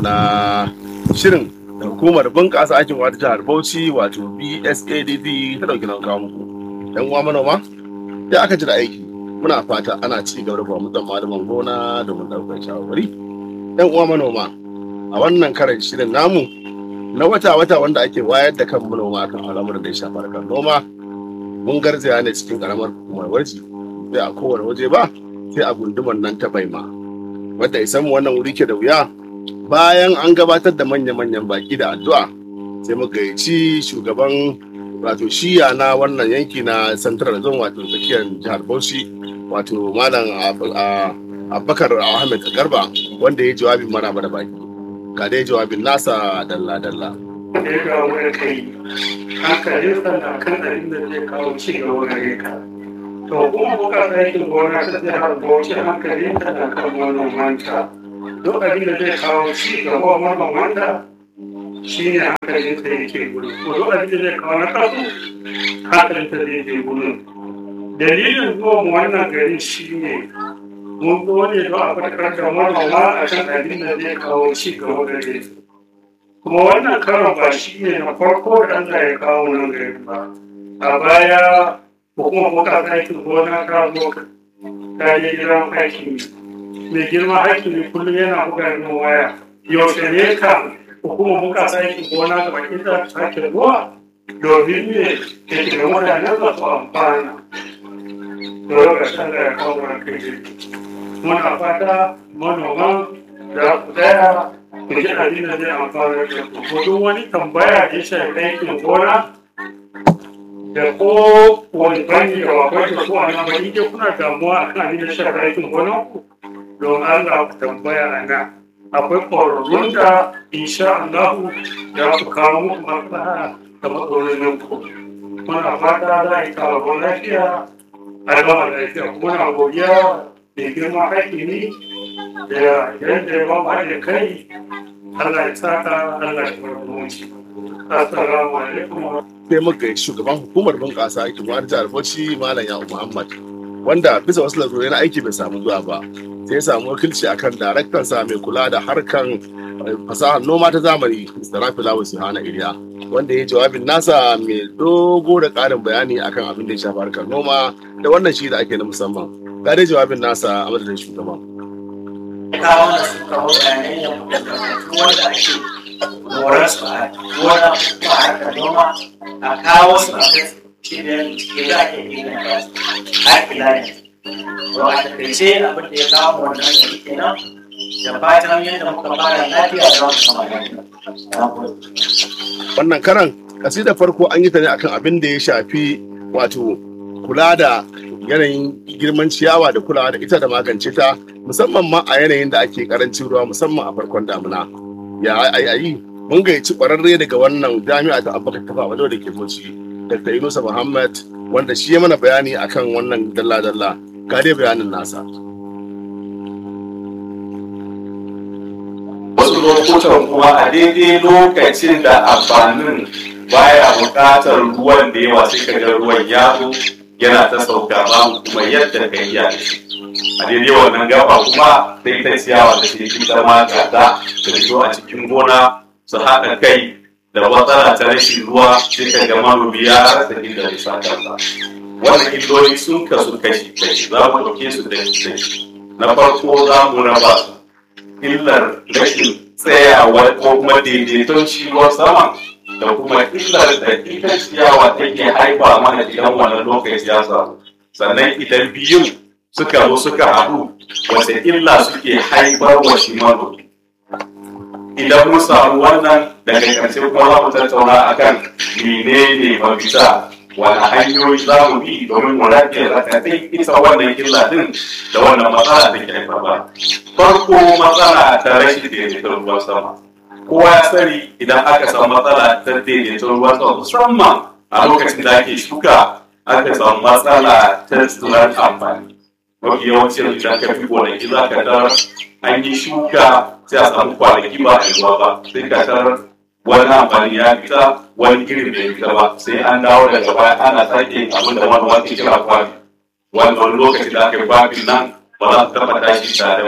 na shirin da hukumar bunƙasa aikin wata jihar Bauchi wato BSADD ta ɗauki nan kawo muku. ‘Yan uwa manoma, da aka ji da aiki muna fata ana ci gaba da bamu dan malaman gona domin ɗaukar shawarwari. ‘Yan uwa manoma, a wannan karan shirin namu na wata-wata wanda ake wayar da kan manoma kan al'amuran da ya shafa harkar noma mun garzaya ne cikin karamar hukumar waje sai a kowane waje ba sai a gundumar nan ta baima wadda isan mu wannan wuri ke da wuya bayan an gabatar da manya-manyan baki da addu'a sai muka gayyaci shugaban wato shiya na wannan yanki na central zone wato tsakiyar jihar bauchi wato malam abubakar ahmed garba wanda ya jawabin maraba da baki ga dai jawabin nasa dalla-dalla da ya kawo da kai hankalinsa na kan abin da zai kawo ci gaba gare ka to kuma kuka aikin gona ta zai har bauchi hankalinta na kan manomanta duk abin da zai kawo ci gaba manomanta shi ne hankalinsa yake gudu ko duk abin da zai kawo na kasu hankalinsa zai je gudu dalilin zuwa mu wannan gari shi ne mun zo ne don a fatakar da manoma a kan abin da zai kawo ci gaba gare su kuma wannan karon ba shi ne na farko da Allah ya kawo nan gari ba a baya hukumar muka aikin gona ta zo ta je gidan hakimi mai girma hakimi kullum yana buga min waya yaushe ne ka hukumar muka aikin gona ga bakin da sake zuwa domin ne ke da mutane za su amfana da lokacin da ya kawo mana kai muna fata manoman da ku tsaya ku ji abin da zai amfana da ku ko duk wani tambaya da ya shafi aikin gona da ko wani bani da bakwai da ko ana bani ke kuna damuwa a kan abin da ya shafi aikin gona ku don Allah ku tambaya a nan akwai ƙwararrun da insha Allah da su kawo muku maslaha da matsalolin ku muna fata za a yi kawo lafiya a gama lafiya muna godiya da girma hakimi da yadda ya ba da kai Allah ya saka Allah ya barkoci assalamu alaikum sai muka yi shugaban hukumar bunƙasa aikin wani jihar Bauchi Malam Yahu Muhammad wanda bisa wasu lalurai na aiki bai samu zuwa ba sai ya samu wakilci akan daraktan sa mai kula da harkan fasahar noma ta zamani Mr. Rafi Lawu Sihana Iliya wanda ya jawabin nasa mai dogo da ƙarin bayani akan abin da ya shafi harkar noma da wannan shi da ake na musamman ga dai jawabin nasa a madadin shugaban kawo da su kawo bayanai da wanda ake morar su a gona ko a harkar noma a kawo su a kai cibiyar ke da ake inganta su a kila ne to a takaice abin da ya kawo wannan gari kenan da fatan yadda muka fara lafiya da wata kama lafiya. wannan karan kasidar farko an yi ta ne akan abin da ya shafi wato kula da yanayin girman ciyawa da kulawa da ita da magance ta musamman ma a yanayin da ake karancin ruwa musamman a farkon damuna ya ayi mun gayyaci kwararre daga wannan jami'a ta abubakar tafa wajen da ke bauchi dr yunusa muhammad wanda shi ya mana bayani akan wannan dalla-dalla ga dai bayanin nasa wasu lokutan kuma a daidai lokacin da amfanin baya buƙatar ruwan da yawa sai ka ga ruwan ya zo yana ta sauka babu kuma yadda ka iya da shi a daidai wannan gaba kuma sai ta ciyawa da ke ita ma gata da fito a cikin gona su haɗa kai da matsala ta rashin ruwa sai ka ga manomi ya rasa inda zai sa kansa wannan illoli sun kasu kashi kashi za mu ɗauke su da kashi na farko za mu raba su illar rashin tsayawa ko kuma daidaiton ciwon sama da kuma illar da ita ciyawa take haifa mana idan wannan lokaci ya samu sannan idan biyun suka zo suka haɗu wace illa suke haifar wa shi manomi idan mun samu wannan daga ƙarshe kuma za mu tattauna akan menene mafita wani hanyoyi za mu bi domin mu rage rakatai ita wannan illa din da wannan matsala da ke haifarwa farko matsala ta rashin daidaiton ruwan sama kowa ya sani idan aka samu matsala ta daidaiton ruwan sama musamman a lokacin da ake shuka aka samu matsala ta tsirar amfani mafi yawancin idan ka fi gonaki za ka tarar an yi shuka sai a samu kwanaki ba a yi ruwa ba sai ka tarar wani amfani ya fita wani irin bai fita ba sai an dawo daga baya ana sake abin da manoma ke kira kwafi wanda wani lokaci da aka yi kwafin nan ba za su taɓa tashi tare ba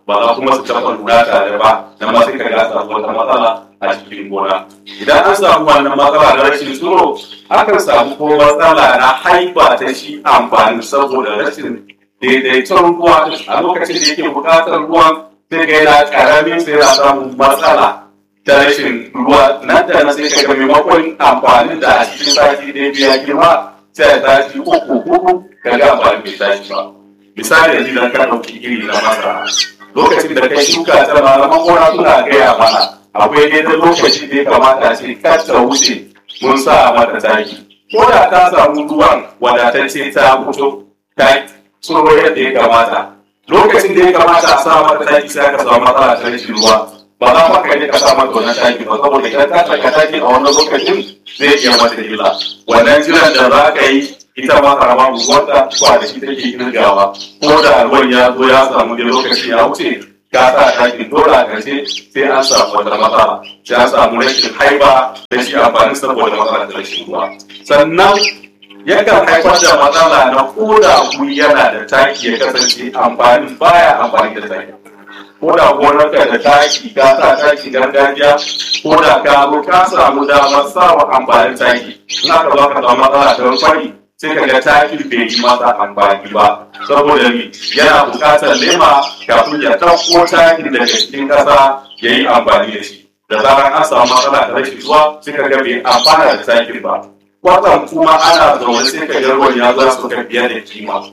ba za kuma su taɓa lura tare ba da ma sai ka ga samu wata matsala a cikin gona idan an samu wannan matsala na rashin tsoro akan samu ko matsala na haifa ta shi amfani saboda rashin daidaiton ruwa a lokacin da yake buƙatar ruwan sai ga yana ƙaramin sai yana samun matsala ta rashin ruwa nan da nan sai ka ga maimakon amfani da a cikin sati ɗaya biya girma sai ya tashi uku hudu ka ga amfani bai tashi ba misali yanzu idan ka ɗauki iri na masara lokacin da kai shuka ta malaman gona suna gaya mana akwai daidai lokaci da ya kamata a ce kar ta wuce mun sa mata taki ko da ta samu ruwan wadatacce ta fito ta tsoro yadda ya kamata lokacin da ya kamata a sa mata taki sai aka samu matsala ta rashin ruwa ba za ma ka je ka sa mata wannan taki ba saboda idan ka saka taki a wannan lokacin zai iya mata illa wannan jiran da za ka yi ita ma karama wanda ba da shi take kirgawa ko da ruwan ya zo ya samu da lokacin ya wuce ka sa taki dole a ƙarshe sai an samu wata matsala sai an samu rashin haiba da shi amfani saboda matsala da rashin ruwa sannan yakan haifar da matsala na koda guri yana da taki ya kasance amfani baya amfani da taki koda gonarka da taki ka sa taki gargajiya koda ka zo ka samu damar sawa amfanin taki in aka zo ka samu matsala ta fari sai ka ga taki bai yi masa amfani ba saboda mi yana buƙatar lema kafin ya ɗauko taki daga cikin ƙasa ya yi amfani da shi da zarar an samu matsala da rashin ruwa sai ka ga bai amfana da takin ba kwatan kuma ana zaune sai ka ga ruwan ya za su ka fiye da kima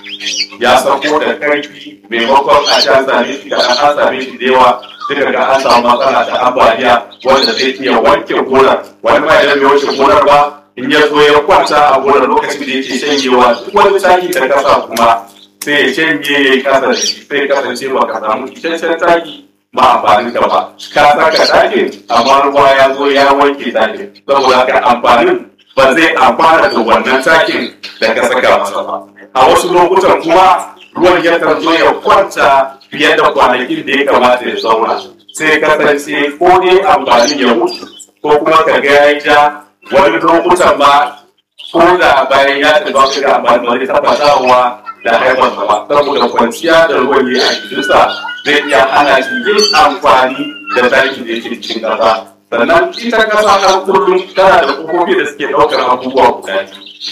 ya sauko da karfi maimakon a sha same shi da an same shi da yawa sai ka ga an samu matsala da ambaliya wanda zai iya wanke gonar wani ma idan bai wanke gonar ba in ya zo ya kwanta a gonar lokacin da yake shanyewa duk wani taki da kasa kuma sai ya shanye ya yi kasa da shi sai kasance ba ka samu isasshen taki ba amfanin ka ba ka saka takin amma ruwa ya zo ya wanke takin saboda haka amfanin ba zai amfana da wannan takin da ka saka masa ba a wasu lokutan kuma ruwan yakan zo ya kwanta fiye da kwanakin da ya kamata ya zauna sai kasance ko ne amfanin ya mutu ko kuma ka ga ya ja wani lokutan ma ko da bayan ya tafi su da amfani da wani taba dawowa da haifar ba saboda kwanciya da ruwan ya a jikinsa zai iya hana shi yin amfani da taki da yake cikin ƙasa sannan ita ƙasa har kullum tana da kofofi da suke ɗaukar abubuwa guda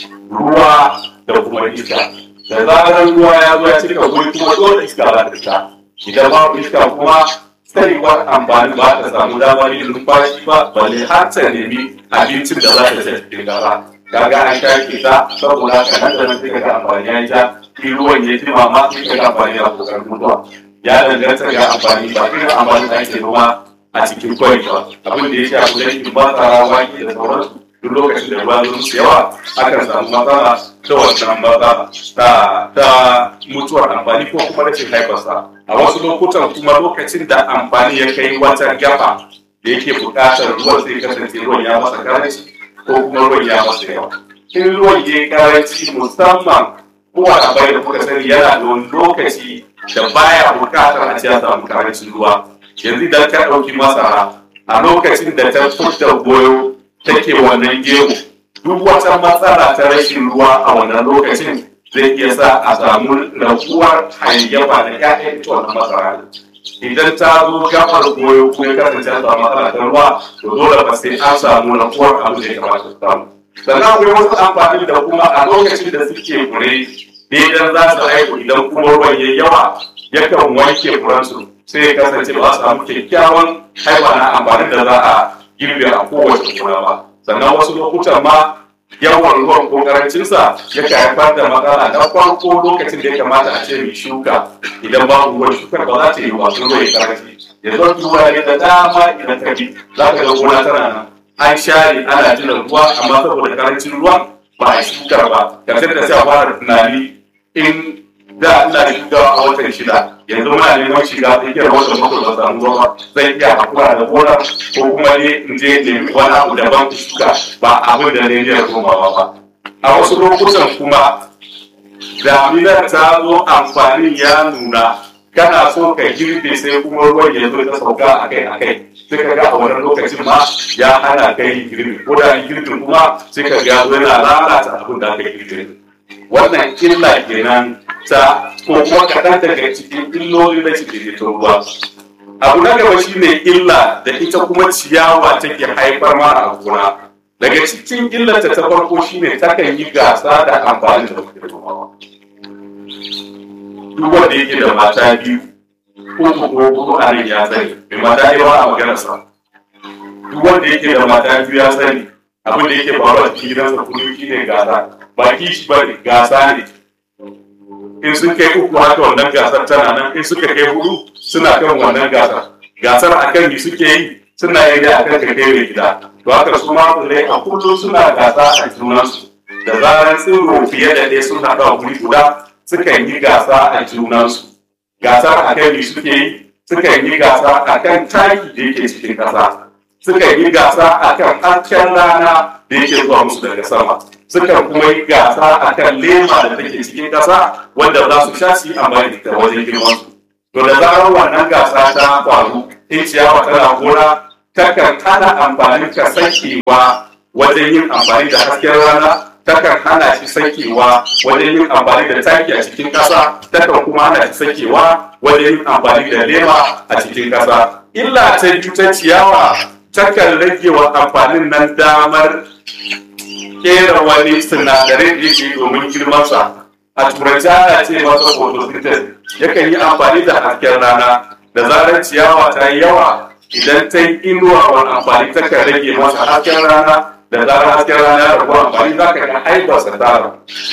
ruwa da kuma iska da zarar ruwa ya zo ya cika guri kuma dole iska za ta fita idan babu iska kuma tsarewar amfani ba ta samu damar yin numfashi ba balle har ta nemi abincin da za ta ci cikin gaba kaga an shaƙe ta saboda haka nan da nan sai kaga amfani ya ja in ruwan ya jima ma sai kaga amfani ya kokarin mutuwa ya danganta ga amfani ba irin amfani da ake noma a cikin kwari ba abin da ya shafi dangin masara wake da sauransu duk lokacin da ruwa zuwa yawa akan samu matsala ta wannan matsala ta ta mutuwar amfani ko kuma rashin haifarsa a wasu lokutan kuma lokacin da amfani ya kai wata gaba da yake buƙatar ruwan zai kasance ruwan ya masa karanci ko kuma ruwan ya masa yawa in ruwan ya yi karanci musamman kowa da bai da kuka sani yana da wani lokaci da baya buƙatar a ce ya samu karancin ruwa yanzu idan ka ɗauki masara a lokacin da ta fita goyo take wannan gemu duk wata matsala ta rashin ruwa a wannan lokacin zai iya sa a samu raguwar hayayyafa da ƴaƴan ita wannan masara idan ta zo gabar goyo ko ya kasance an samu matsala ta ruwa to dole ba sai an samu raguwar abu da ya kamata su samu sannan akwai wasu amfani da kuma a lokacin da suke fure idan za su haihu idan kuma ruwan yayi yawa yakan wanke furansu sai ya kasance ba su samu kyakkyawan haifa na amfanin da za a girbe a kowace gona ba sannan wasu lokutan ma yawan ruwan ko karancinsa ya haifar da matsala na farko lokacin da ya kamata a ce mai shuka idan babu ruwan shukar ba za ta yi wasu ruwa ya karanci ya zo ruwa ne da dama idan ka bi za ka ga gona tana nan an share ana jiran ruwa amma saboda karancin ruwan ba a shukar ba karshen da sai a fara tunani in da ina da shugawa a watan shida yanzu muna neman shiga tsakiyar watan bakwai ba samu ruwa ba zai iya hakura da gona ko kuma ne in je nemi wani abu daban shuka ba abin da ne niyyar komawa ba a wasu lokutan kuma daminar ta zo amfanin ya nuna kana so ka girbe sai kuma ruwan ya zo ta sauka akai akai sai ka ga a wani lokacin ma ya hana kai girbi ko da girbin kuma sai ka ga yana lalata abin da aka girbe wannan illa kenan ta ko kuma kaɗan daga cikin illoli na cikin ruwa abu na gaba shine illa da ita kuma ciyawa take haifar mana a gona daga cikin illarta ta farko shine takan yi gasa da amfani da ruwa duk wanda yake da mata biyu uku ko huɗu a nan ya sani mai mata yawa a maganarsa duk wanda yake da mata biyu ya sani abin da yake faruwa a cikin gidansa kullum shine gasa ba kishi ba ne gasa ne in sun kai uku haka wannan gasar tana nan in suka kai hudu suna kan wannan gasar gasar a kan yi suke yi suna yi da akan ka kai mai gida to haka su ma tsirrai a kullum suna gasa a junansu da zarar tsiro fiye da ɗaya sun haɗu a wuri guda sukan yi gasa a junansu gasar a kan yi suke yi sukan yi gasa a kan taki da yake cikin ƙasa sukan yi gasa a kan hasken rana da yake zuwa musu daga sama sukan kuma yi gasa a kan lema da take cikin ƙasa wanda za su sha su yi amfani da wajen girman su to da zarar wannan gasa ta faru in ciyawa tana gona takan hana amfani ka sakewa wajen yin amfani da hasken rana takan hana shi sakewa wajen yin amfani da taki a cikin ƙasa takan kuma hana shi sakewa wajen yin amfani da lema a cikin ƙasa illa ta biyu ta ciyawa takan rage wa amfanin nan damar kera wani sinadarai da yake domin girmansa a turanci ana ce masa photosynthesis yakan yi amfani da hasken rana da zarar ciyawa ta yi yawa idan ta yi inuwa wani amfani takan rage masa hasken rana da zarar hasken rana ya rabu amfani za ka ga haifarsa tara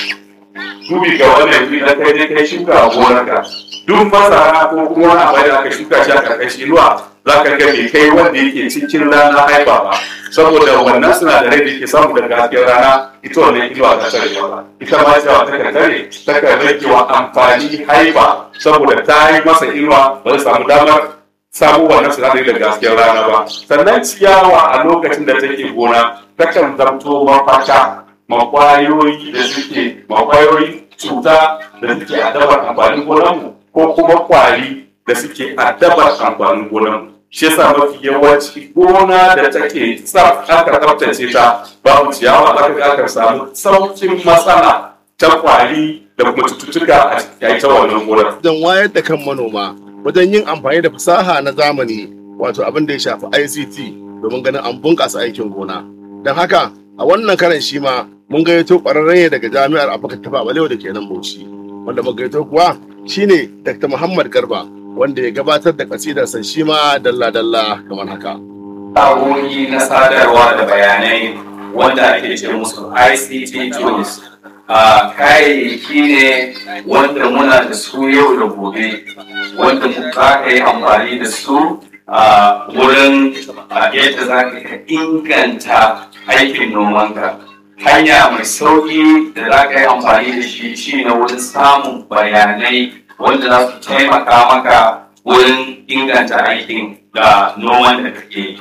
dubi ga wannan idan kai dai kai shuka a gonarka duk masara ko kuma wani abu da aka shuka shi a karkashin inuwa za ka ga bai kai wanda yake cikin rana haifa ba saboda wannan sinadarai da ke samu daga hasken rana ita wannan inuwa ta tare ba ita ma cewa ta kan tare ta kan rage wa amfani haifa saboda ta yi masa inuwa ba zai samu damar samu wannan sinadari daga hasken rana ba sannan ciyawa a lokacin da take gona takan zamto mafaka makwayoyi da suke makwayoyi cuta da suke adabar amfanin gonanmu ko kuma kwari da suke adabar amfanin gonanmu shi yasa mafi yawanci gona da take tsaf aka tsaftace ta babu ciyawa za ka aka samu saukin matsala ta kwari da kuma cututtuka a cikin ta wannan gonar. Don wayar da kan manoma wajen yin amfani da fasaha na zamani wato abin da ya shafi ICT domin ganin an bunƙasa aikin gona. Don haka a wannan karan shi ma mun gayyato ƙwararre daga jami'ar Abubakar Tafa Balewa da ke nan Bauchi. Wanda mun gayyato kuwa shine Dr. Muhammad Garba wanda ya gabatar da kasidarsa shi ma dalla-dalla kamar haka. Agogi na sadarwa da bayanai wanda ake ce musu ICT tools a kayayyaki ne wanda muna da su yau da gobe wanda za ka yi amfani da su a wurin yadda za ka inganta aikin nomanka. Hanya mai sauƙi da za ka yi amfani da shi shi na wurin samun bayanai wanda za su taimaka maka wurin inganta aikin da noman da kake yi.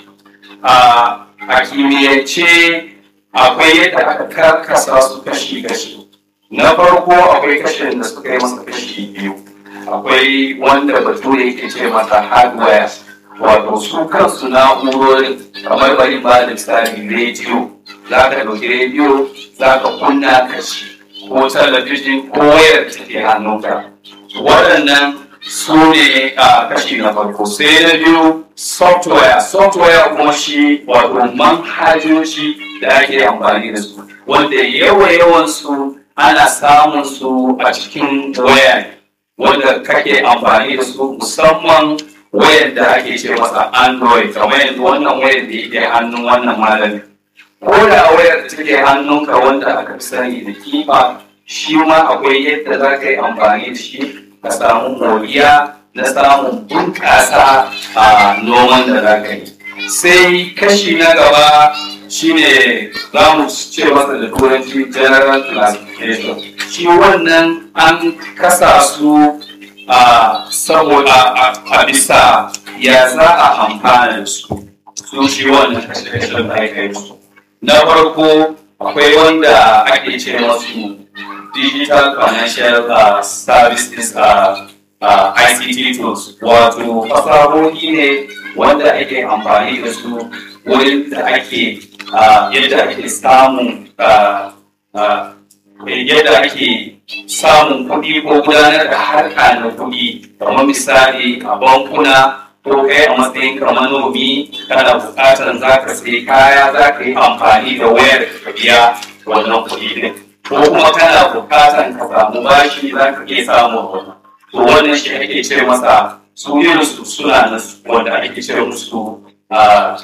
A kimiyyance akwai yadda aka karkasa su kashi-kashi. Na farko akwai kashin da suka yi masa kashi biyu. Akwai wanda bature yake ce masa hardware wato su kansu na'urorin kamar bari ba da misali rediyo za ka ɗauki rediyo za ka kunna kashi ko talabijin ko wayar da take hannunka waɗannan su ne a kashi na farko sai na biyu software software kuma shi wato manhajoji da ake amfani da su wanda yawa yawan su ana samun su a cikin waya wanda kake amfani da su musamman wayar da ake ce masa android kamar yanzu wannan wayar da yake hannun wannan malami ko da wayar da take hannunka wanda aka fi sani da kifa shi ma akwai yadda za ka yi amfani da shi ka samu moriya na samun bunƙasa a noman da za ka yi sai kashi na gaba shine za mu ce masa da turanci general classification shi wannan an kasa su a saboda a bisa ya za a amfana da su su shi wannan kashe-kashen da aka yi su na farko akwai wanda ake ce masu digital financial uh, services uh, uh, ICT tools wato fasahohi ne wanda ake amfani da su wurin da ake yadda ake samun yadda ake samun kuɗi ko gudanar da harka na kuɗi kamar misali a bankuna ko kai a matsayin ka manomi kana buƙatar za ka sai kaya za ka yi amfani da wayar ka biya wannan kuɗi din ko kuma kana buƙatar ka samu bashi za ka iya samun wannan to wannan shi ake ce masa su irinsu suna nan wanda ake ce musu a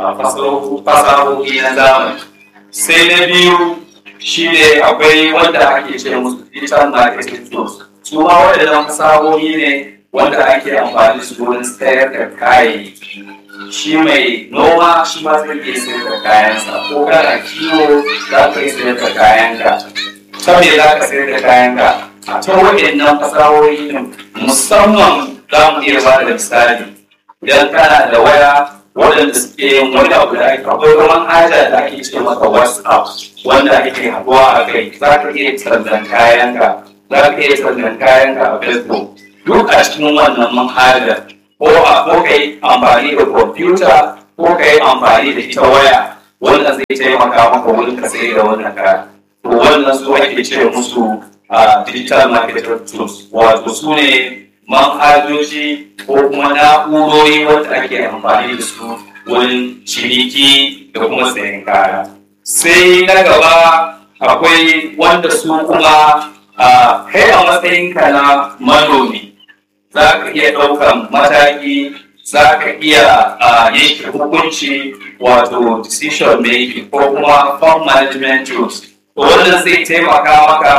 fasahohi na zamani sai na biyu shi ne akwai wanda ake ce musu digital marketing tools su ma waɗannan fasahohi ne wanda ake amfani da su wurin sayar da kayayyaki shi mai noma shi ma zai iya sayar da kayansa ko kana kiwo za ka iya sayar da kayanka ta me za ka sayar da kayanka a ta waɗannan fasahohi ne musamman za mu iya ba da misali idan kana da waya waɗanda suke yin wani abu da ake akwai ruwan haja da ake ce maka whatsapp wanda ake haɗuwa a kai za ka iya tsallan kayanka za ka iya tsallan kayanka a facebook duk a cikin wannan manhajar ko a ko ka yi amfani da kwamfuta ko ka yi amfani da ita waya wannan zai taimaka maka wurin ka sai da wannan kaya to wannan su ake ce musu a digital marketing tools wato su ne manhajoji ko kuma na'urori wanda ake amfani da su wurin ciniki da kuma sayan kaya sai na gaba akwai wanda su kuma a kai a matsayinka na manomi za ka iya ɗaukan mataki za ka iya yanke hukunci wato decision making ko kuma farm management tools to wannan zai taimaka maka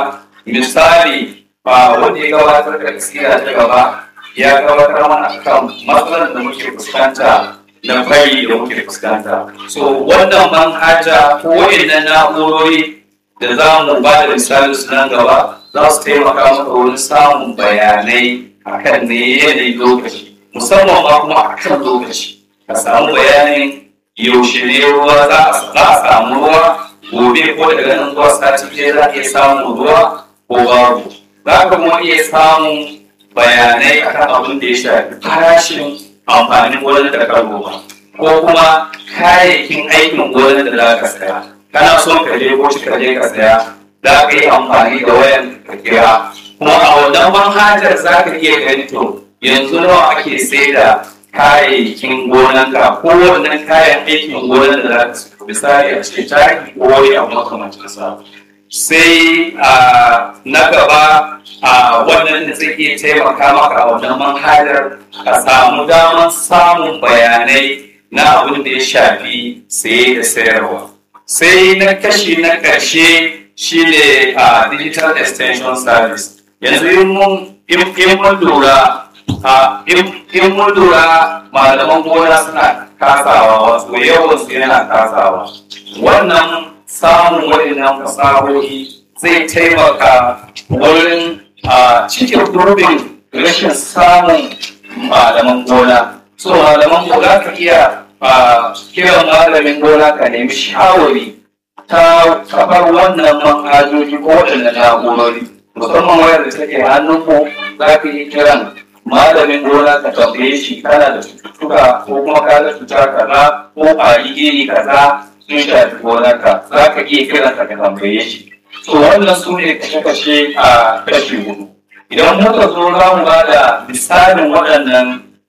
misali ba wanda ya gabatar da gaskiya ta gaba ya gabatar mana kan matsalar da muke fuskanta na fari da muke fuskanta so wannan manhaja ko wa'annan na'urori da za mu ba da misali su nan gaba za su taimaka maka wurin samun bayanai akan ne yanayin lokaci musamman ma kuma akan lokaci ka samu bayanin yaushe ne ruwa za a samu ruwa gobe ko daga nan zuwa sati ɗaya za a iya samun ruwa ko babu za ka kuma iya samun bayanai akan abin da ya shafi farashin amfanin gonar da ka noma ko kuma kayayyakin aikin gonar da za ka saya kana son ka je ko ka je ka saya za ka yi amfani da wayan ka kira kuma a wannan manhajar za ka iya gani to yanzu nawa ake sai da kayayyakin gonanka ko wannan kayan aikin gonar da za ka saya misali a ce taki ko wani abu makamancin sa sai na gaba a wannan da zai iya taimaka maka a wannan manhajar ka samu damar samun bayanai na abin da ya shafi saye da sayarwa sai na kashi na ƙarshe shine a digital extension service yanzu in mun lura in mun lura malaman gona suna kasawa wasu yawan su yana kasawa wannan samun waɗannan fasahohi zai taimaka wurin a cikin gurbin rashin samun malaman gona so malaman gona ka iya kiran malamin gona ka nemi shawari ta kafar wannan manhajoji ko waɗannan na'urori musamman wayar da take hannunmu za ka yi kiran malamin gona ka tambaye shi kana da cututtuka ko kuma ka da cuta kaza ko ƙwari iri kaza sun shafi gonarka za ka iya kiran ka tambaye shi to wannan su ne kashe-kashe a kashi hudu idan muka zo za mu ba da misalin waɗannan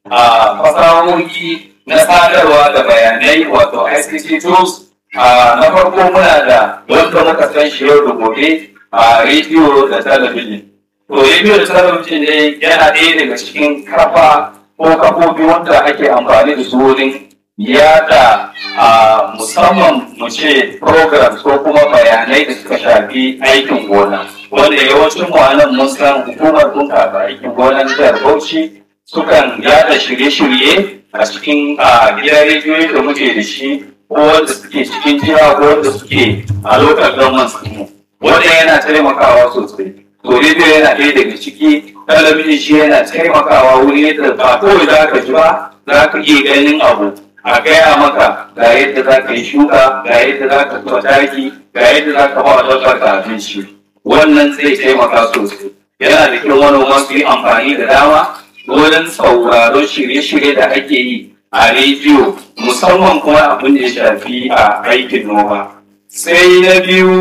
fasahohi na sadarwa da bayanai wato ICT tools na farko muna da wanda muka san shi yau da gobe a rediyo da talabijin to rediyo da talabijin ne yana ɗaya daga cikin kafa ko kafofi wanda ake amfani da su wurin yada a musamman mu ce programs ko kuma bayanai da suka shafi aikin gona wanda yawancin mu anan mun san hukumar bunƙasa aikin gonan jihar Bauchi sukan yada shirye-shirye a cikin gidan rediyoyi da muke da shi ko wanda suke cikin jiha ko wanda suke a lokacin government mu wanda yana taimakawa sosai to rediyo yana ɗaya daga ciki talabijin shi yana taimakawa wuri yadda ba kawai za ka ji ba za ka iya ganin abu a gaya maka ga yadda za ka yi shuka ga yadda za ka zuwa taki ga yadda za ka ba dabbar ka abinci wannan zai taimaka sosai yana da kyau manoma su yi amfani da dama wurin sauraron shirye-shirye da ake yi a rediyo musamman kuma abin da ya shafi a aikin noma sai na biyu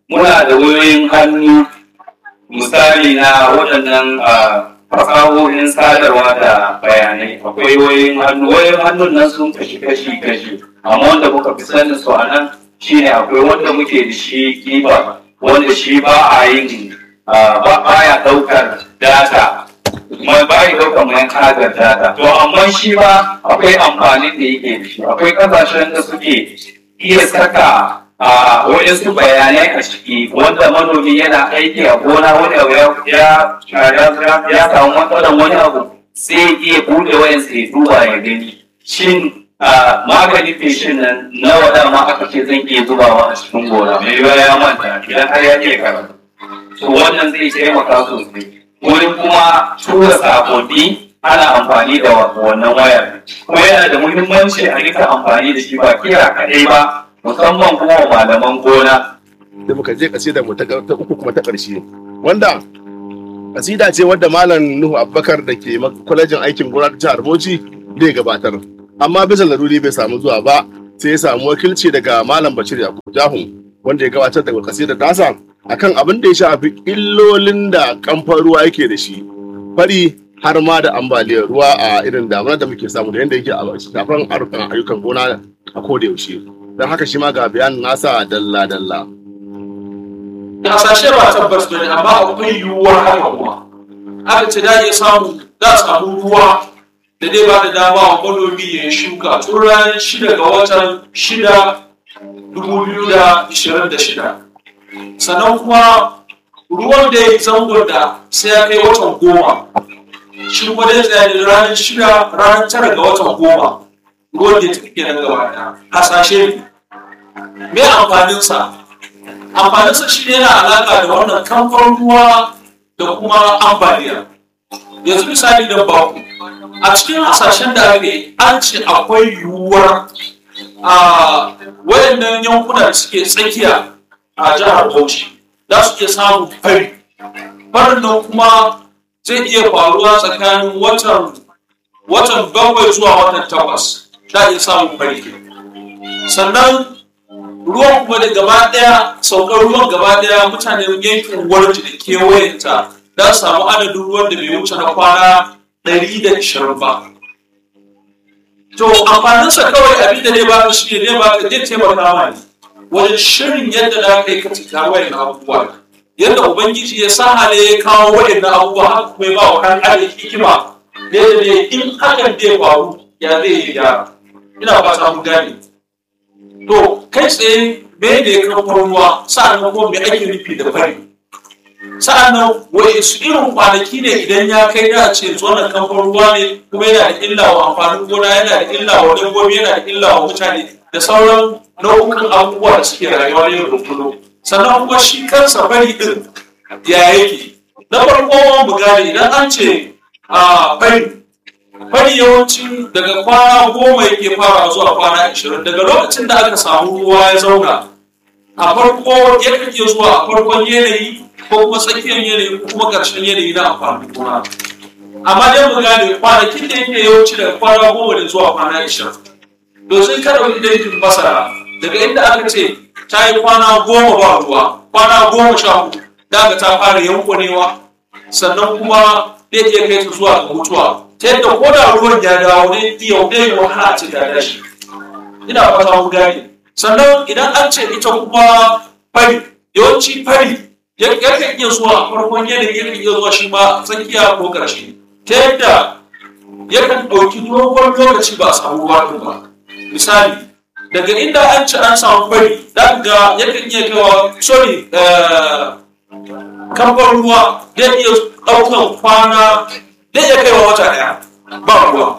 muna da wayoyin hannu misali na waɗannan ah, fasahohin sadarwa da bayanai akwai wayoyin hannu wayoyin hannun nan sun kashi kashi kashi amma wanda muka fi sanin su a nan shine akwai wanda muke da shi kiba wanda shi ba a yin ah, ba baya ɗaukar data mai bayi ɗaukar mai kagar data to amma shi ma akwai amfanin da yake da shi akwai ƙasashen da suke iya saka a waɗansu bayanai a ciki wanda manomi yana aiki a gona wani abu ya ya ya- ya samu matsalar wani abu sai iya buɗe wayan sai duba ya gani shin a maganin feshin nan nawa dama aka ce zan iya zubawa a cikin gona mai yiwuwa ya manta idan har ya iya karatu to wannan zai taimaka sosai wurin kuma tura sakonni ana amfani da wannan wayar kuma yana da muhimmanci a rika amfani da shi ba kira kaɗai ba musamman kuma wa malaman gona da muka je kasida mu ta ta uku kuma ta ƙarshe wanda kasida ce wadda malam Nuhu Abubakar da ke mak- kwalejin aikin gona ta jihar Bauchi zai gabatar amma bisa laruri bai samu zuwa ba sai ya samu wakilci daga malam Bashir Yakubu Jahun wanda ya gabatar da kasida tasa akan abin da ya shafi illolin da kamfan ruwa yake da shi fari har ma da ambaliyar ruwa a irin damuna da muke samu da yadda yake a shafan ayyukan ayyukan gona a koda yaushe don haka shi ma ga bayanin nasa dalla-dalla. hasashe ba tabbas ba ne amma akwai yiwuwar haka kuma aka ce da iya samu za a samu ruwa da dai ba da dama wa manomi ya yi shuka tun ranar shida ga watan shida dubu biyu da ishirin da shida sannan kuma ruwan da ya yi zangon da sai ya kai watan goma shi kuma dai tsaye da ranar shida ranar tara ga watan goma ruwan da ya tafi kenan gaba ɗaya hasashe ne me amfaninsa amfaninsa shi ne yana alaƙa da wannan kamfan ruwa da kuma ambaliya yanzu misali da baku a cikin hasashen da aka yi an ce akwai yiwuwar a wayannan yankuna da suke tsakiya a jihar bauchi za su iya samun fari farin nan kuma zai iya faruwa tsakanin watan watan bakwai zuwa watan takwas za a iya samun fari sannan ruwan kuma da gaba daya saukar ruwan gaba daya mutanen yankin warji da kewayenta za su samu adadin ruwan da bai wuce na kwana 120 ba to amfaninsa kawai abin da zai baka shi ne zai baka zai taimaka ma ne wajen shirin yadda za ka yi ka cika wayan abubuwa yadda ubangiji ya sa hali ya kawo wayan abubuwa haka kuma ya ba wa kan adam hikima da yadda ne in hakan zai faru ya zai yi gyara ina ba ta mu gane to kai tsaye me ne ya kawo ruwa sa'annan kuma me ake nufi da fari sa'annan wai su irin kwanaki ne idan ya kai da ce wannan kamfan ruwa ne kuma yana da illa wa amfanin gona yana da illa wa dabbobi yana da illa wa mutane da sauran nau'ukan abubuwa da suke rayuwa ne da kullum sannan kuma shi kansa fari din ya yake na farko mu gane idan an ce a fari fari yawanci daga kwana goma yake fara zuwa kwana ashirin daga lokacin da aka samu ruwa ya zauna a farko yakan iya zuwa a farkon yanayi ko kuma tsakiyar yanayi ko kuma ƙarshen yanayi na amfanin gona amma dai mu gane kwanakin da yake yawanci daga kwana goma da zuwa kwana ashirin to sai ka ɗauki dangin masara daga inda aka ce ta yi kwana goma ba ruwa kwana goma sha hudu daga ta fara yankunewa sannan kuma zai iya kai ta zuwa ga mutuwa ta yadda ko da ruwan ya dawo ne iya dai wahala a ce ta dashi ina fata mu gane sannan idan an ce ita kuma fari yawanci fari yakan iya zuwa a farkon yanayi yakan iya zuwa shi ma tsakiya ko ƙarshe ta yadda yakan ɗauki dogon lokaci ba a samu ruwa ɗin ba misali daga inda an ci an samu fari za ga yakan iya kawo sorry kamfan ruwa zai iya ɗaukan kwana zai iya kaiwa wata ɗaya ba ruwa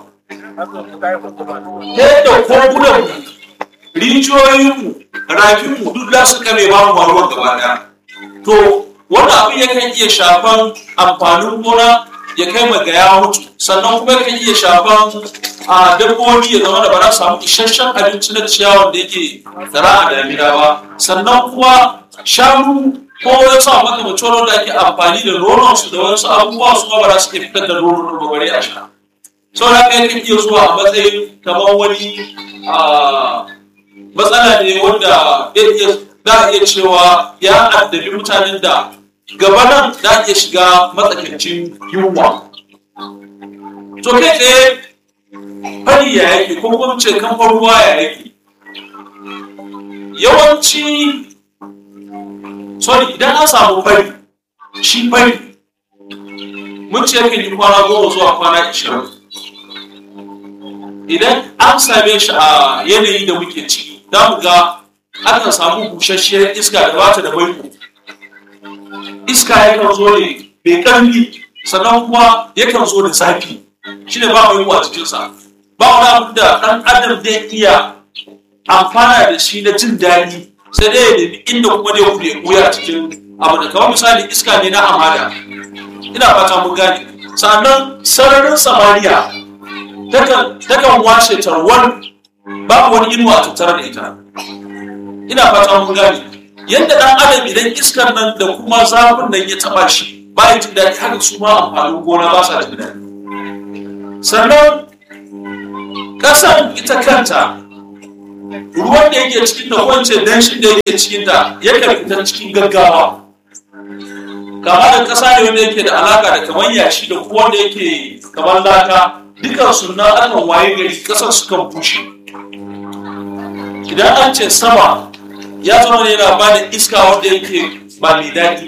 ta yadda kogunan rijiyoyinmu rafinmu duk za su kame ba mu ruwan gaba ɗaya to wani abin yakan iya shafan amfanin gona ya kai ma ga ya mutu sannan kuma yakan iya shafan a dabbobi ya zama da ba za su samu isasshen abinci na ciyawan da yake tsara a damina ba sannan kuma shanu ko ya sa maka mutum da ake amfani da nonon su da wasu abubuwa su ba za su iya fitar da nonon da bare a sha sau da kai kan iya zuwa a matsayin kamar wani matsala ne wanda zai iya za a iya cewa ya addabi mutanen da gaba nan za a iya shiga matsakaicin yunwa to kai tsaye fari ya yake ko kuma ce kamfan ruwa ya yake yawanci sorry idan an samu fari shi fari mun ce yakan yi kwana goma zuwa kwana ishirin idan an same shi a yanayi da muke ciki za mu ga akan samu busasshiyar iska da bata da baiko iska yakan zo ne mai ƙarfi sannan kuma yakan zo da zafi shi ne ba mai a cikinsa ba wani abu da ɗan adam zai iya amfana da shi na jin daɗi sai dai ya nemi inda kuma zai kuɗe ɓuya a cikin abu da kamar misali iska ne na hamada ina fata mun gane sannan sararin samaniya takan washe tarwar babu wani inuwa a tattare da ita ina fata mun gane yadda ɗan adam idan iskar nan da kuma zafin nan ya taɓa shi ba ya jin daɗi haka su ma amfanin gona ba sa jin daɗi sannan ƙasan ita kanta ruwan da yake cikin da wance danshin da yake cikin da yakan fita cikin gaggawa kama da ƙasa ne wanda yake da alaka da kamar yashi da kuma wanda yake kamar laka dukan suna akan waye gari ƙasar su kan bushe idan an ce sama ya zama ne yana ba da iska wanda yake ba mai daɗi